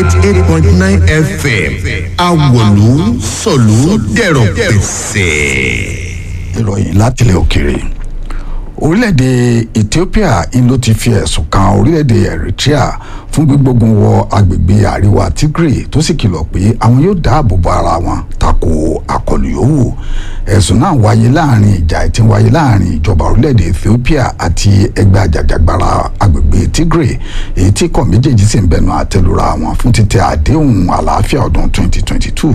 eighty eight point nine fm awolu sọ̀lú dẹ̀rọ̀ pẹ̀sẹ̀. ìròyìn látilẹ̀ òkèèrè orílẹ̀-èdè ethiopia ń ló ti fi ẹ̀sùn kan orílẹ̀-èdè eritrea fún gbígbógun wọ agbègbè àríwá tigray tó sì kìlọ̀ pé àwọn yóò dáàbò bo ara wọn tako àkọlù yòówù ẹ̀sùn náà wáyé láàrin ìjà tí ń wáyé láàrin ìjọba orílẹ̀-èdè ethiopia àti ẹgbẹ́ àjàjàgbara agbègbè tigray èyí tí kọ̀ méjèèjì sì ń bẹnu àtẹlura wọn fún títẹ àdéhùn àlàáfíà ọdún 2022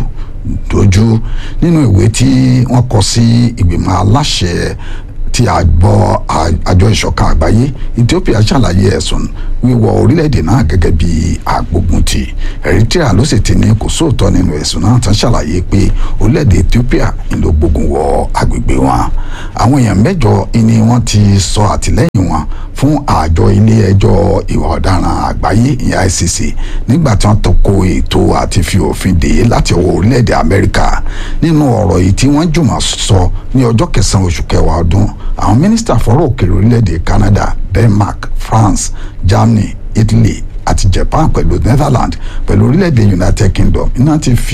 dojú nínú ìwé tí wọ́n kọ sí ìgbìmọ̀ aláṣẹ tí àgbọ̀ àjọ ìṣọ̀kan àgbáyé ethiopia ṣàlàyé ẹ̀sùn wíwọ orílẹ̀-èdè náà gẹ́gẹ́ bí agbógunti eritrea ló sì ti ní kò sóòótọ́ nínú ẹ̀sùn náà tán ṣàlàyé pé orílẹ̀-èdè ethiopia ń ló gbógun wọ agbègbè wọn àwọn èèyàn mẹ́jọ ni wọ́n ti sọ àtìlẹ́yìn wọn fún àjọ ilé ẹjọ́ ìwà ọ̀daràn àgbáyé ìyẹn icc nígbà tí wọ́n tako ètò àti fi òfin dè é láti ọwọ́ orílẹ̀-èdè amẹ́ríkà nínú ọ̀rọ̀ yìí tí wọ́n jùmọ̀ sọ ní ọjọ́ kẹsàn-án oṣù kẹwàá ọdún àwọn mínísítà fọ́rọ̀ òkèèrè orílẹ̀-èdè canada denmark france germany italy àti japan pẹ̀lú netherlands pẹ̀lú orílẹ̀-èdè united kingdom iná ti fi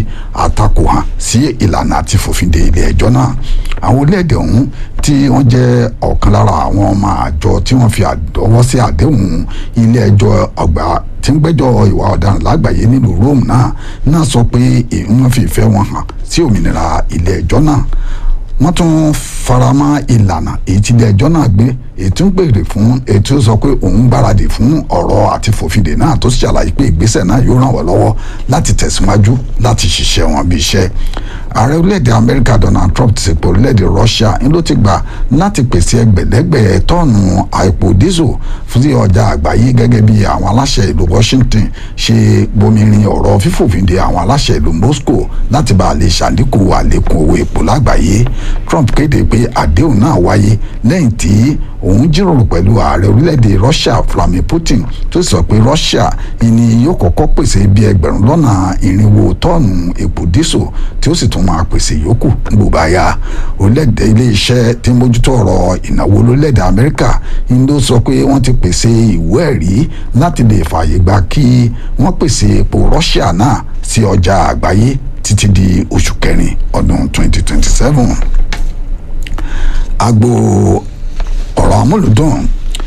àtakò hàn sí ìlànà àti fòfinde ilé ẹjọ́ náà àwọn orílẹ̀-èdè ọ̀hún tí wọ́n jẹ́ ọ̀kan lára àwọn ọmọ àjọ tí wọ́n fi àdọ́wọ́ sí àdéhùn ilé ẹjọ́ ọgbà tí ń gbẹ́jọ́ ìwà ọ̀daràn lágbàáyé nílùú rome náà náà sọ pé wọ́n fi ìfẹ́ wọn hàn sí òmìnira ilé ẹjọ́ náà wọ́n tún faramọ́ ìlànà èyí tí ilé ẹjọ́ náà gbé èyí tí ń gbèrè fún èyí tí ó sọ pé òun gbáradì fún ọ̀rọ̀ àti fòfindè náà tó sì ṣàlàyé pé ìgbésẹ̀ náà yóò ràn wọ́n lọ́wọ́ láti tẹ̀síwájú láti ṣiṣẹ́ wọn bí iṣẹ́ ààrẹ orílẹ̀-èdè amẹ́ríkà donald trump ti sèpò orílẹ̀-èdè russia ń ló ti gbà láti pèsè ẹgbẹ̀lẹ́gbẹ̀ tọ́ọ̀nù àìpò diesel fún sí ọjà àgbáyé gẹ́gẹ́ bí àwọn aláṣẹ ìlú washington ṣe gbomirin ọ̀rọ̀ fífòfindè àwọn aláṣẹ ìlú moscow láti bá a lè ṣàdínkù àlékún owó epo lágbàáyé trump kéde pé àdéhùn náà wáyé lẹ́yìn tí òun jíròrò pẹ̀lú ààrẹ orílẹ̀-èdè russia vladimir putin tó sọ pé russia ni yóò kọ́kọ́ pèsè bí ẹgbẹ̀rún lọ́nà irinwó tọ́ọ̀nù epo dísò tí ó sì tún máa pèsè yòókù gbogbo àyà orílẹ̀-èdè ilé-iṣẹ́ tí ń mójútó ọ̀rọ̀ ìnáwó lórílẹ̀-èdè amẹ́ríkà ń ló sọ pé wọ́n ti pèsè ìwé ẹ̀rí láti lè fààyè gbà kí wọ́n pèsè epo russia náà sí ọjà àgbáyé títí di oṣù kẹrin ọdún 2027 agbo ọ̀rọ̀ amúlùdùn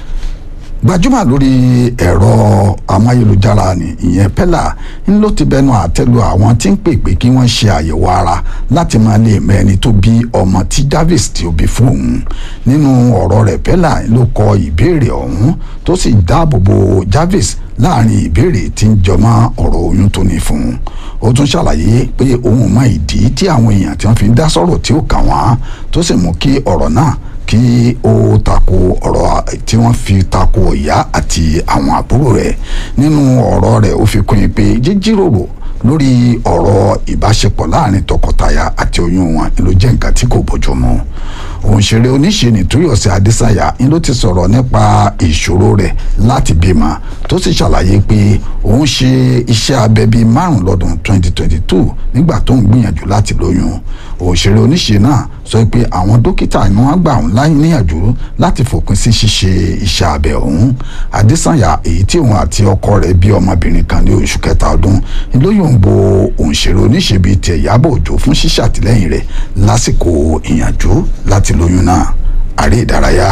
gbajúmọ̀ lórí ẹ̀rọ amáyélujára ni ìyẹn pẹ́là ń ló ti bẹnu àtẹ́lu àwọn tí ń pè pé kí wọ́n ṣe àyẹ̀wò ara láti máa lè mọ ẹni tó bí ọmọ tí Jarvis tí ó bí fún òun nínú ọ̀rọ̀ rẹ̀ pẹ́là ló kọ ìbéèrè ọ̀hún tó sì dáàbò bo Jarvis láàrin ìbéèrè tí ń jọmọ́ ọ̀rọ̀ oyún tó ní fún un ó tún ṣàlàyé pé òun mọ ìdí tí àwọn èèyàn tí wọ́n fi ń dá sọ̀rọ̀ tí ó kàn wọ́n tó sì mú kí ọ̀rọ̀ náà kí ó tako ọ̀rọ̀ tí wọ́n fi tako ìyá àti àwọn àbúrò rẹ̀ nínú ọ̀rọ̀ rẹ̀ ó fi kún in pé jíjíròrò lórí ọ̀rọ̀ ìbáṣepọ̀ láàrin tọkọtaya àti oyún wọn ló jẹ́ nǹkan tí kò bójú mu òǹṣèré oníṣẹ́ni Tóyọ̀sí Adésàyà ń ló ti sọ̀rọ̀ nípa ìṣòro rẹ̀ láti bímọ tó sì ṣàlàyé pé òun ṣe iṣẹ́ abẹ bíi márùn lọ́dún 2022 nígbà tó ń gbìyànjú láti lóyún òǹṣèré oníṣẹ́ náà sọ pé àwọn dókítà ni wọ́n gbà òun láyé níyànjú láti fòpin sí ṣíṣe iṣẹ́ abẹ òun Adésàyà èyí tí òun àti ọkọ rẹ̀ bí ọmọbìnrin kan ní oṣù kẹta ọdún lóyún bo òǹṣèré oníṣẹ́ bíi tiẹ̀ Ìyábọ̀ Òjó fún ṣíṣàtìlẹ́yìn rẹ̀ lásìkò ìyànjú láti lóyún náà àrí ìdárayá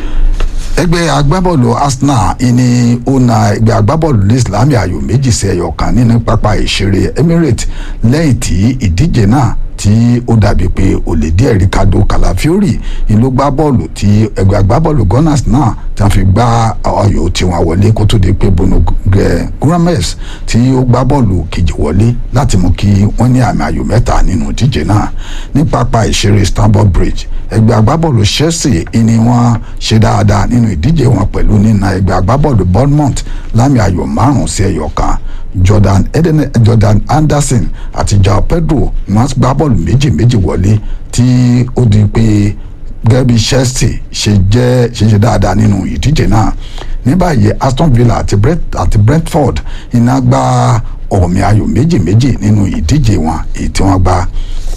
ẹgbẹ́ agbábọ́ọ̀lù Arsenal ìní ó na ẹgbẹ́ agbábọ́ọ̀lù ní Islamí ayò méjì sí ẹyọ kan nínú pápá ìṣeré Emirates lẹ́yìn tí ìdíje náà tí ó dàbí pé olè díẹ̀ Ricardo Calafiori ìlú gbá bọ́ọ̀lù tí ẹgbẹ́ agbábọ́ọ̀lù Gunners náà tí wọ́n fi gbá ayò tí wọ́n wọlé kó tó di pé Bruno Guimaraes tí ó gbá bọ́ọ̀lù kejì wọlé láti mú kí wọ́n ní àmì ayò mẹ́ta nínú ìdíje náà ní pápá ìṣeré Stamford Bridge ẹgbẹ́ agbábọ́ọ̀lù Chelsea ni wọ́n ṣe dáadáa nínú ìdíje wọn pẹ̀lú nínà ẹgbẹ́ agbábọ́ọ̀lù Bournemouth lámì ayò márùn-ún sí ẹyọ kan Jordan Eden Jordan Anderson àti Joao Pedro wọ́n gbá bọ́ọ̀lù méjì méjì wọlé tí ó di pé gẹ́gẹ́ bí Chelsea ṣe jẹ́ ṣe ṣe dáadáa nínú ìdíje náà ní báyìí Aston Villa àti Brent àti Brentford iná gba ọ̀mì ayò méjì méjì nínú ìdíje wọn èyí tí wọ́n gbá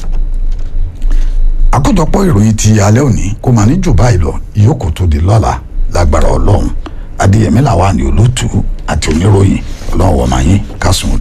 àkójọpọ̀ ìròyìn ti alẹ́ òní kò mà ní jù báyìí lọ ìyókù tó di lọ́la lágbára ọlọ́run adéyẹmí làwa ni olótú àti oníròyìn ọlọ́run wọ̀ máa yín ká kásùn